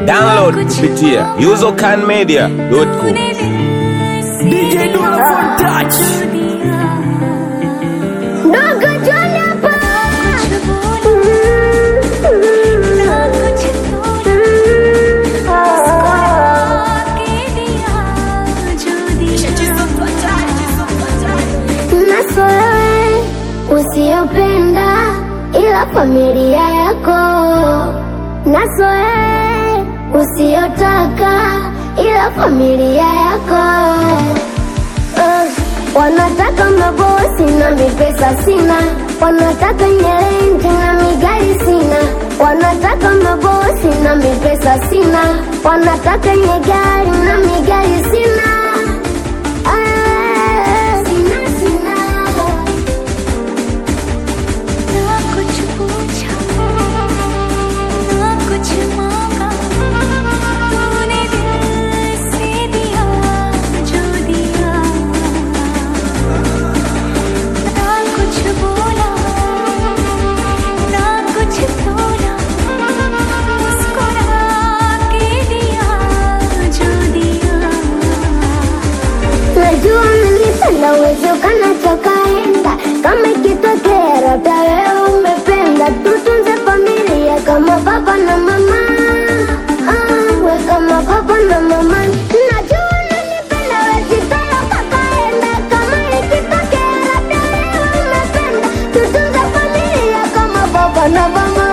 Download kupitia usercanmedia.com. DJ Dula Phone Touch. Dogo John hapa. Naso wewe usiyopenda ila familia yako, naso wewe usiyotaka ila familia yako. Uh, wanataka mabosi na mipesa sina, wanataka nyelenti na migari sina, wanataka mabosi na mipesa sina, wanataka nyegari na migari sina. Ah, sina, sina. Najua nilipenda uwezo kanachokaenda kama ikitokea labda wewe umependa tutunze familia kama baba na mama ah, we kama baba na mama Najua nilipenda wezitolo kakaenda kama ikitokea labda wewe umependa tutunze familia kama baba na mama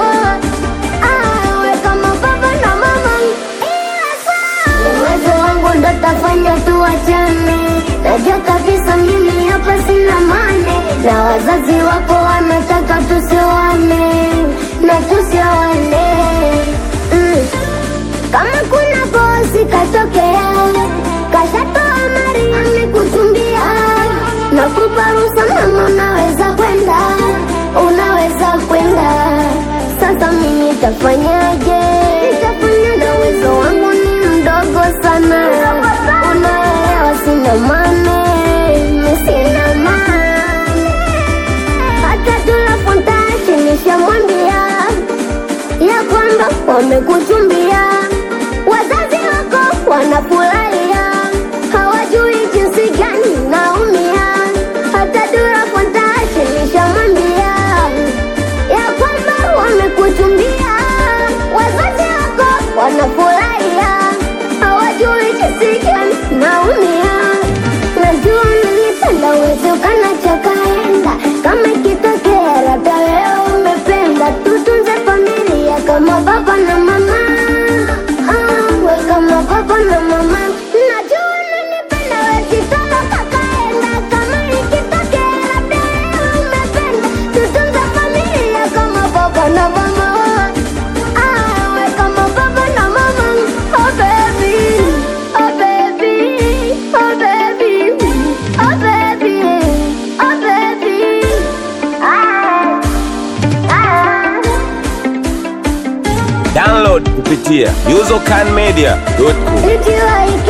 ah, we kama baba na mama Ila saa uwezo wangu ndo tafanya tuwachane Najua kabisa mimi hapa sina mane na wazazi wako wanataka tusioane na tusioane mm. Kama kuna bosi katokea kashatoa mari amekuchumbia na kuparusa mama, unaweza kwenda, unaweza kwenda. Sasa mimi nitafanyaje? Nitafanya na uwezo wangu ni mdogo sana, unaelewa, sina mane, mimi sina mane. Hata tunafontashi nishamwambia ya kwamba wamekuchumbia, wazazi wako wanafurahia, hawajui jinsi gani naumia. Hata Dura Fontaine nishamwambia ya kwamba wamekuchumbia, wazazi wako wanafurahia, hawajui jinsi gani naumia. Najua nilipenda uwezo kanachokaenda kama ikitokea labda wewe umependa tutunze familia kama baba na mama ah, we kama baba na mama najua nilipenda wezitolo kakaenda kama ikitokea labda wewe umependa tutunze familia kama baba na mama ah, we kama baba na mama oh baby oh baby oh baby oh baby oh baby ah, ah. Download kupitia usercanmedia.com. Nikiwa